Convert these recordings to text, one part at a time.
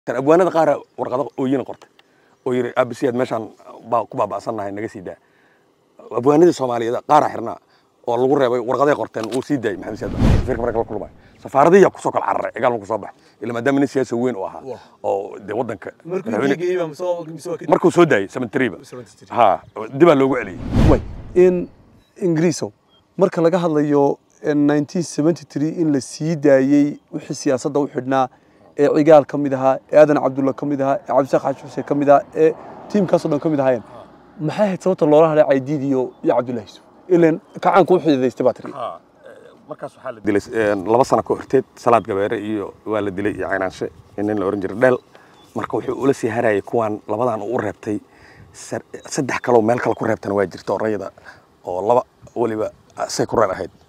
abwaanada qaara warqado ooyina qortay oo yiri abisiyaad meeshaan baa ku baaba'sannahay naga sii daa abwaanadii soomaaliyeed qaara xirnaa oo lagu reebay warqaday qorteen uu sii daayay maxamed siyaad safiirka marka la kulmay safaaradiya kusoo kala cararay cigaal ku soo baxay ila maadaama nin siyaasi weyn u ahaa oo dee waddanka markuu soo daayay sementariba ha dibaa loogu celiyey way in ingiriiso marka laga hadlayo 1973 in la sii daayey wixii siyaasadda u xidhnaa ee cigaal ka mid ahaa ee aadan cabdulla ka mid ahaa ee cabdisaaq xaaji xuseen ka mid ahaa ee tiimkaasoo dhan ka mid ahaayeen maxay ahayd sababta loola hadhay caydiid iyo iyo cabdullahi yusuf ilan kacaanku u xididaystay baa tiri markaas waxaa la dilay laba sano ka horteed salaad gabeere iyo waa la dilay iyo caynaanshe nin la oran jiray dheel marka wuxuu ula sii harayay kuwaan labadan uu u reebtay saddex kaloo meel kale ku reebtana waa jirta orayada oo laba weliba say ku reer ahayd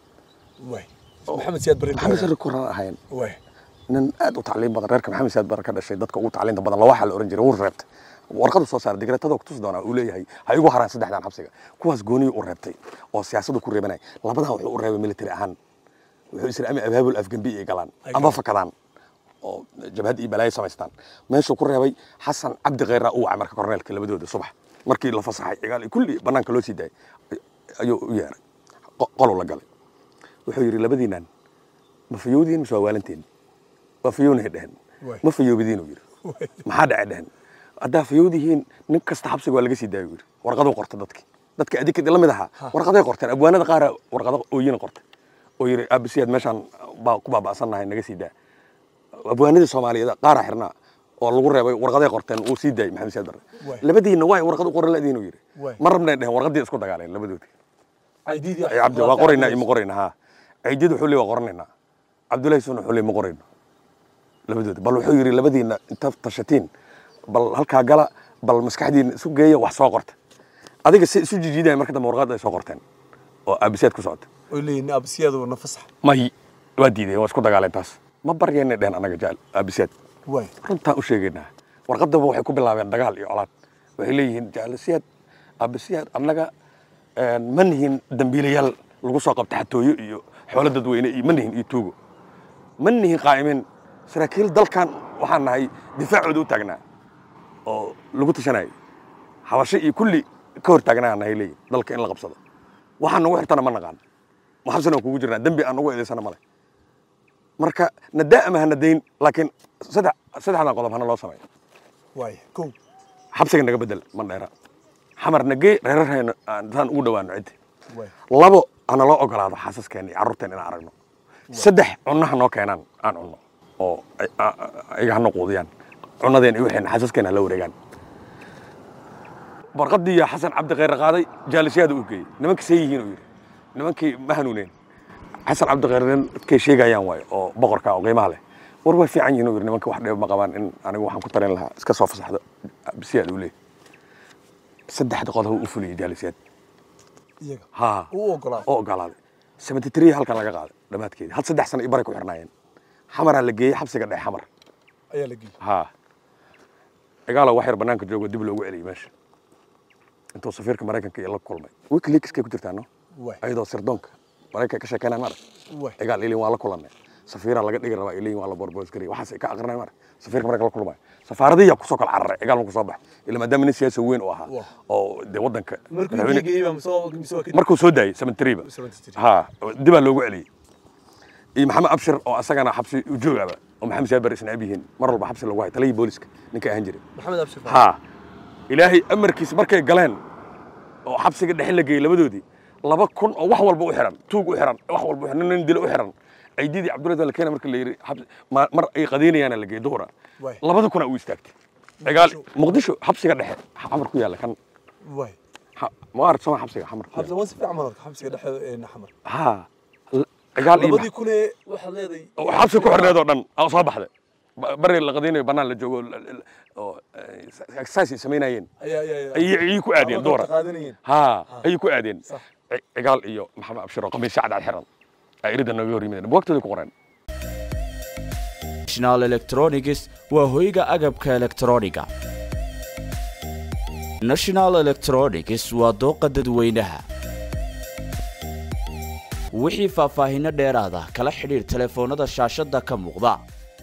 maxamed siyaad barre maxamed sare ku reer ahayn nin aad u tacliin badan reerka maxamed siyaad bare ka dhashay dadka ugu tacliinta badan lawaxa la oran jiray wuu reebtay warqadu soo saaray digreetada ku tusi doonaa uu leeyahay ha igu haraan saddexdan xabsiga kuwaas gooniyu u reebtay oo siyaasaddu ku reebanay labadan wuxuu u reebay military ahaan wuxuu isra ama abaabul afgambi ay galaan ama fakadaan oo jabhad iyo balaayo samaystaan meeshuu ku reebay xasan cabdi kheyra uu wacay marka korneelka labadooda subax markii la fasaxay cigaal kulli bannaanka loo sii daayay ayuu u yeeray qoluu la galay wuxuu yidhi labadiinaan ma fayowdiin mise waa waalanteen waa fayownay dhehen ma fayoobadiinuu yidhi maxaa dhacay dhehen haddaa fayowdihiin nin kasta xabsiga waa laga sii daayo yidhi warqaduu qortay dadki dadka adikad la mid ahaa warqaday qorteen abwaanada qaara warqado ooyina qortay oo yiri abisiyaad meeshaan baa ku baaba'sannahay naga sii daa abwaanadii soomaaliyeed qaara xirnaa oo lagu reebay warqaday qorteen uu sii daayay maxamed siyaad barre labadiinna waay warqad u qoran ladiinuu yidhi ma rabnay dhehen warqadii isku dagaaleen labadoodii cabdi waa qoraynaa iyo ma qorayna haa ciidid wuxuu leey waa qoranaynaa cabdullahi sun wuxuu leey ma qorayno labadoodi bal wuxuu yidhi labadiinna inta tashatiin bal halkaa gala bal maskaxdiina isu geeya wax soo qorta adiga si isu jijiidaya marka dambe warqad ay soo qorteen oo abisiyaad ku socota abisiyaadu na fasax may waa diideen waa isku dagaaleen taas ma baryeena dhehen annaga jaal abisiyaad runtaan u sheegaynaa warqadaba waxay ku bilaabeen dagaal iyo colaad waxay leeyihiin jaalisiyaad abisiyaad annaga ma nihin dambiilayaal lagu soo qabta xatooyo iyo xoolo dadweyne iyo ma nihin iyo tuugo ma nihin qaa'imiin saraakiil dalkan waxaan nahay difaacooda u taagnaa oo lagu tashanayay habasho iyo kulli ka hor taagnaa nahay leeyihin dalka in la qabsado waxaan nagu xirtana ma naqaan maxabsana kugu jirnaa dembi aan nagu eedaysana male marka nadaa ama hana dayn laakiin saddex saddexdan qodob hana loo sameeyo xabsiga naga bedel mandheera xamar nagee reerarhayna saan ugu dhawaano ciddi labo hana loo ogolaado xaasaskeena iyo carruurteena inaan aragno saddex cunnaha noo keenaan aan cunno oo ayaga hana quudiyaan cunnadeena iyo waxayna xaasaskeena hala wareegaan warqadii xasan cabdi kheyre qaaday jaalisyaada u geeyey nimankii see yihiin uu yidhi nimankii ma hanuuneen xasan cabdi kheyre nin dadkay sheegayaan waayo oo boqorka oo qiimaha leh war way fiican yihiin uu yidhi nimanka wax dheeb ma qabaan in anigu waxaan ku talin lahaa iska soo fasaxdo bisiyaad uu leeyahy saddexda qodob u fuliyey jaalisyaad ha oo ogolaaday seventy three halkan laga qaaday dhammaadkeedii hal saddex sano iyo baray ku xirnaayeen xamaraa la geeyey xabsiga dhexe xamar ayaa la geeyey ha cigaalo wax yar bannaanka joogo dib loogu celiyey meesha intuu safiirka maraykanka iyo la kulmay wikileakskay ku jirtaa no ayadoo sirdoonka maraykanka ka sheekeynaan mara cigaal ilin waa la kulannay safiiraa laga dhigi rabaa ilin waa la borboosgarey waxaas ka aqrinay mara safiirka maraykanka la kulmay safaaradiya kusoo kala cararay cigaal ku soo baxay ila maadaama nin siyaasi weyn u ahaa oo dee waddanka markuu soo daayay sementariba ha dibaa loogu celiyey iyo maxamed abshir oo asagana xabsi ujoogaba oo maxamed siyaad bare isnacib yihiin mar walba xabsi lagu hay taliyii booliska ninka ahaan jiray ha ilaahay amarkiisa markay galeen oo xabsiga dhexe la geeyey labadoodii laba kun oo wax walba u xiran tuug u xiran wax walba u xiran nin dilo u xiran ciididii cabdullahi la keena marka la yiri mar ay qadeynayaana la geeyey duhura labada kuna uu istaagtay cigaal muqdisho xabsiga dhexe xamar ku yaalla kan ma arag soma xabsiga xamar ku ha cigaal iyo xabsi ku xirneed oo dhan soo baxday bari la qadaynayo bannaan la joogo oo exercise samaynayeen ayay ku aadeen duhura ha ayay ku aadeen cigaal iyo maxamed abshir oo qamiis cadcad xiran irida nooga hor yimideen buugtooda ku qoreen national electronics waa hoyga agabka elektrooniga national electronics waa dooqa dadweynaha wixii faahfaahinno dheeraada kala xidhiir telefoonnada shaashadda ka muuqda